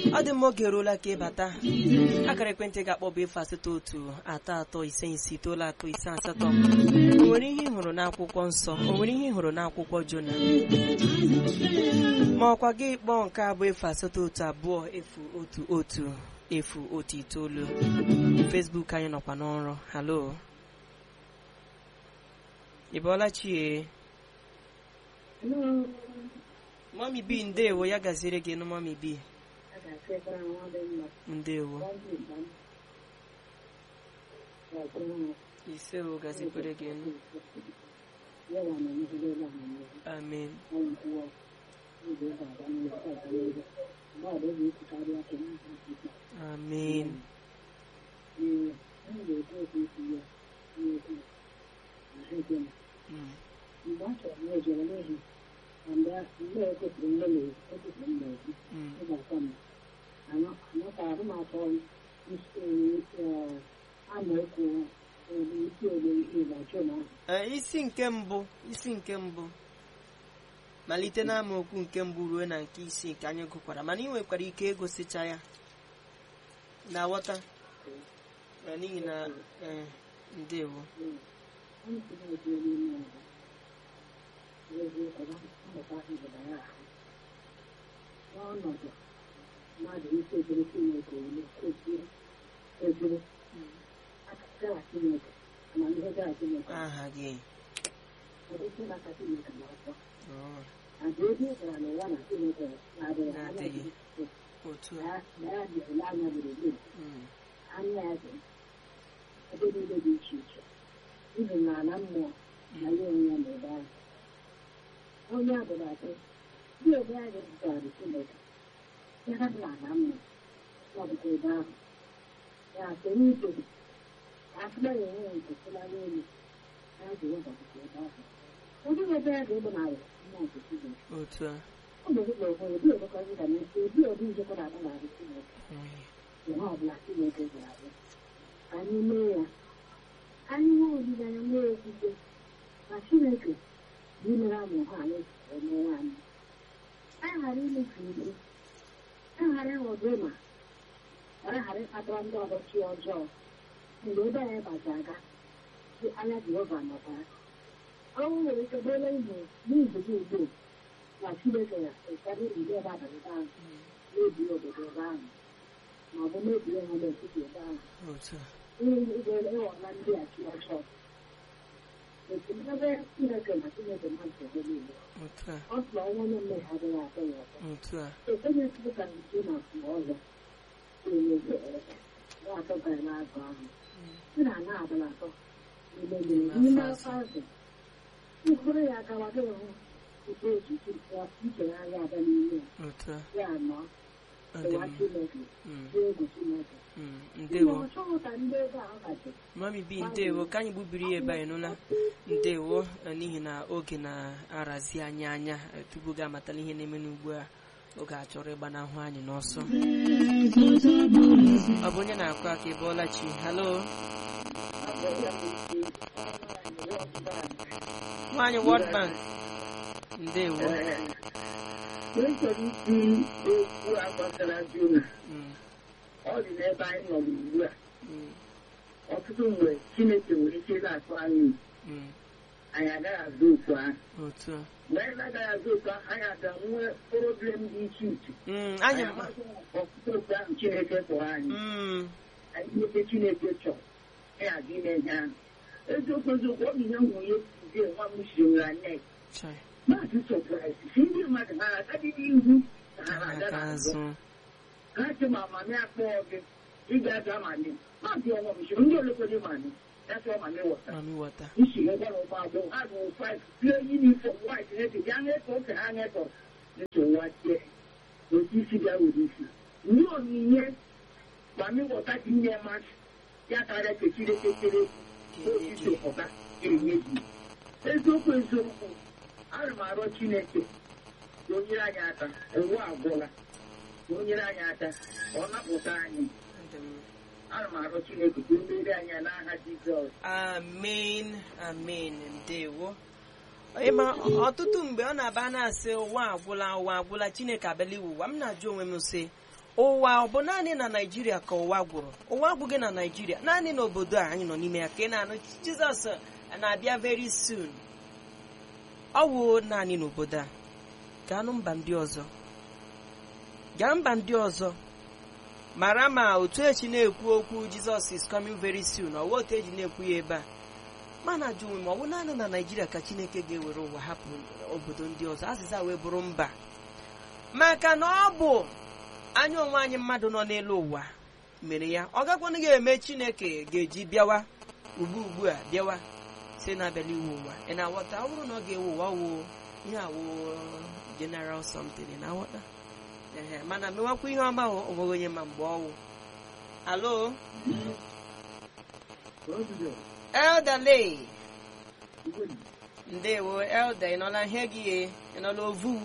ọ dị mma oge eruola ka ịbata akara ekwentị ga-akpọ bụ efu asatọ otu atọ atọ ise ise itoolu atọ ise asatọ o nwere ihe ị hụrụ n'akwụkwọ nsọ o nwere ihe ị hụrụ n'akwụkwọ jona ma ọkwa gị kpọọ nke a bụ efu asatọ otu abụọ efu otu otu efu otu itoolu Facebook anyị nọkwa n'ọrụ halo ị bọọla chie mami bi ndewo ya gaziere gị nụ mami bi ndewo ise o gazikwere gị nụ amen amen Mm. mgbe a chọrọ m ejere n'ihi mgbe mgbe ekwesịrị nne na ekwesịrị m na-ekwu Mm. ịgbakọ m anọtara m atọ amaokwu isi ole ịgbachi na Ee, isi nke mbụ isi nke mbụ malite n'amaokwu nke mbụ ruo na nke isii nke anyị gụkwara mana ị nwekwara ike ịgụsịcha ya na ghọta Na n'ihi na ee, ndewo onye si na-eji n'ime ọzọ eziokwu na mmụta ndịda ya ahụ n'ọnọdụ mmadụ ike ejiri Chineke olu kwesịrị ejiri aka Chineke amamihe gara Chineke aha gị ọdịsị n'aka Chineke na-akpọ Ọ, àti ebe ị gara n'ụwa na Chineke na-adịghị anya Na-adịghị. dị otu a na na ya dịrị anya gburugburu Mm, anya ya dị ebe niile dị iche iche ibi n'ala mmụọ na ya onwe ya n'ebe ahụ onye abụrụ atọ dị ebe anyị zụtara Chineke ya ha dị n'ala mmụọ ọ bụkwa ebe ahụ ya soro ito afụla ya enwe nke sịlara elu ya ji ụzọ bụkwa ebe ahụ ndị ebe ya ga-egbu narị mmụọ nke Chineke otu a ọ ga-ezikwa okwe ebi odokọ nga na ebi odi njikọ na-agba n'ahụ Chineke Mm, ihe ọbụla Chineke ga-abụ anyị mee ya anyị nwee olileanya nwee okwukwe na Chineke bụ imere amụ ha anyị emewe anyị anyị ghara imefu isi anyị ghara ịghọdụ ịma anyị ghara ịkpatara ndị ọdọchi ọjọọ mgbe ebe anyị gbaji aga dị anya Jehova nọkwara ọnwụ nwere ike bụrụ ihe n'izu gị ugbu na Chineke ya ụfọdụ ndị ebe abalị ebe ahụ mebie obodo ebe ahụ ma ọ bụ mebie ha n'etiti ebe ahụ otu a ịghọla ndị a chi ọjọọ ebe Chineke na Chineke na nsogbu niile otu a ọ sụrụ ọnwa onye mmehie adịghị atọ ya ọzọ otu a ekwenye ka nke na mgbe ọzọ na-enye na-atọgara n'azụ ahụ si na ana abụla atọ n'ime mmiri n'ime afọ azụ mkpụrụ ya agawa gị hụ ike echiche nchegharị abịa n'ime otu a ya nọ ọ dị ụwa mma Chineke Mm, dị egwu Chineke mm, Ihe ndewo ọ chọghị ka ndị ebe ahụ gaji mami bi ndewo ka anyị gbubiri ya ebe anyị nụla ndewo eh, n'ihi na oge na-arazi anyị anya eh, tupu gị amatala ihe na-eme n'ugbu a oge a chọrọ ịgbanahụ anyị n'ọsọ ọ bụ onye na-akụ aka ebe ọlachi halo nwaanyị World Bank ndewo n'echọrọ isi okwu a gbasara Jona Mm, ọ dị n'ebe anyị nọ ugbu a mm, ọtụtụ mgbe Chineke nwere ike na-atụ anyị mm, anyị agaghị azụ okwu ahụ otu a mgbe anyị na-agaghị azụ okwu ahụ anyị aga nwee problem dị iche iche Mm, anyị anyị amasị ọtụtụ okwu ahụ Chineke kpọrọ anyị Mm, anyị nwete Chineke chọrọ anyị aga ime ihe ahụ eziokwu eziokwu ọ bụ ihe nwunye zie nwa m siri na net chai, maazị sọpraịz si ndị mmadụ ha agadị n'ihu na ha aka na-aga n'azụ azụ ha sị ma mami akpọọ gị ị ga-aga mami maazị ọnwa m siri ndị olekwere mami ya sị mami wọta mami wọta isi gwara ụgbọ agbọghọ ha bụ five pie yunifọm white na-ete ya na-eto oke ha na-eto nsogbu tie otu isi bịa were isi nye onyinye mami wọta dị nye masị ya karịa kechiri kechiri osisi ọga ga-enye gị eziokwu eziokwu ana m arịọ Chineke ka o nyere anyị aka ụwa agwụla ka o nyere anyị aka ka ọ napụta anyị Ndị m. ana m arịọ Chineke ka o mere anyị ya n'aha Jizọs amen amen ndewo ịma ọtụtụ mgbe ọ na-aba na-asị ụwa agwụla ụwa agwụla chineke abịala iwu ụwa m na-ajụ onwe m sị ụwa ọ bụ naanị na naijiria ka ụwa gwụrụ ụwa agwụghị na naijiria naanị n'obodo a anyị nọ n'ime ya ka ị na-anụ jizọs na-abịa very soon ọ wụ naanị n'obodo a gaanụ mba ndị ọzọ gaa mba ndị ọzọ mara ma otu echi na-ekwu okwu jizọs is coming very soon ọwa otu eji na-ekwu ya ebe a mana ajụ onwe m ọ bụ naanị na naijiria ka chineke ga-ewere ụwa hapụ obodo ndị ọzọ azịza wee bụrụ mba maka na ọ bụ anya onwe anyị mmadụ nọ n'elu ụwa mere ya ọ gakwanụ ga-eme chineke ga-eji bịawa ugbu ugbu a bịawa si na-abịala iwu ụwa ị na-aghọta ọ bụrụ na ọ ga-ewu ụwa wụ ihe awụ general something ị na-aghọta ehe mana mewakwa ihe ọma o onweghị onye ma mgbe ọwụ alo elderley ndewo elder ị nọla ihe gị ye ị nọla ovu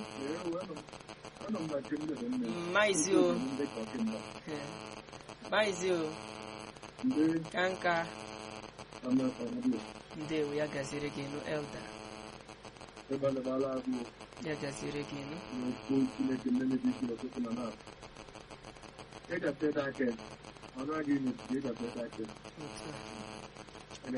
maizi o Eh, maizi o ka nka ndewo ya gaziri gị nụ elder ya gaziri gị nụ otu a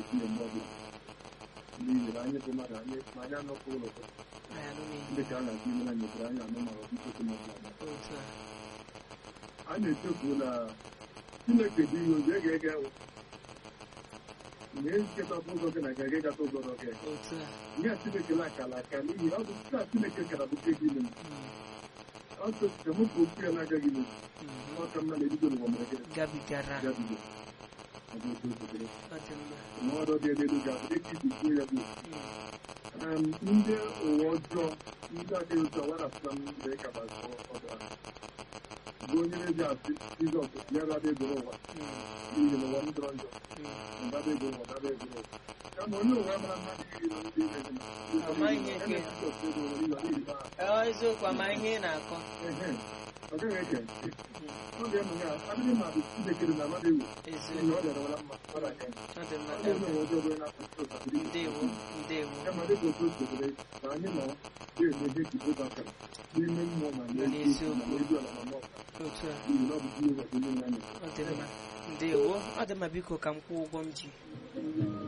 n'ihi na anyị bụ mmadụ anyị ma anyị anọpụ ụlọ anyị anụ n'ihi ndị ka a na-atụ ime na nyebere anyị anụ mara ọtụtụ okwu n'ọbụla otu a a na-echefu na chineke dị ihe ozi ege ege ewu na ekekọta ụzọ gị na ga ege gata ụzọ gị otu a ihe a chineke na-akala aka n'ihi ọ bụ site na chineke kara bụ ke gị ime Mm, ọ sịka mụ ka okwu ya na-agaghị ime mhm. ọ ka mma na-ebido n'ụwa mere gị gabigara gabigo ọ bụ otu obodo ọ dị mma na ọdọ dị elu ga-abụ dịka iji kwuo ya bụ Mm, um, ndị ụwa ọjọọ ndị adịghị otu a warapụta m mgbe ka gbazọ ọbara bụ onye na-eji asị jizọs ya rada egoro ụwa mm, n'ihi na ụwa m jọrọ njọ mm. ndaba ego ụwa daba egoro ụwa kama onye ụwa mara mmadụ iri na ndị ime gị na Ama ihe nke- Jizọs ego ụwa ịlọ n'ihi na Ọ, eziokwu ama ihe ị na-akọ ehe ọ gaghị eke ntị Mm, ọ ga-eme ya adịghị ma bụ chineke dị na mmadụ ewu eziokwu n'ihi ọ dịara wara mma mmadụ aka ọ dị mma ọ ga-eme ụwa ọjọọ onye na-akpụ ụtọ ndewo ndewo kama dịka otu otu obere ka anyị nọ na-eme ihe kibo batara n'ime mmụọ ma Na n'eziokwu n'eziokwu. ma n'ezi ala ma n'ọka otu a n'ihi na ọ bụ Jehova bụ onye nwe anyị ọ dị mma ndewo ọ dị mma biko ka m kwụọ ụgwọ m ji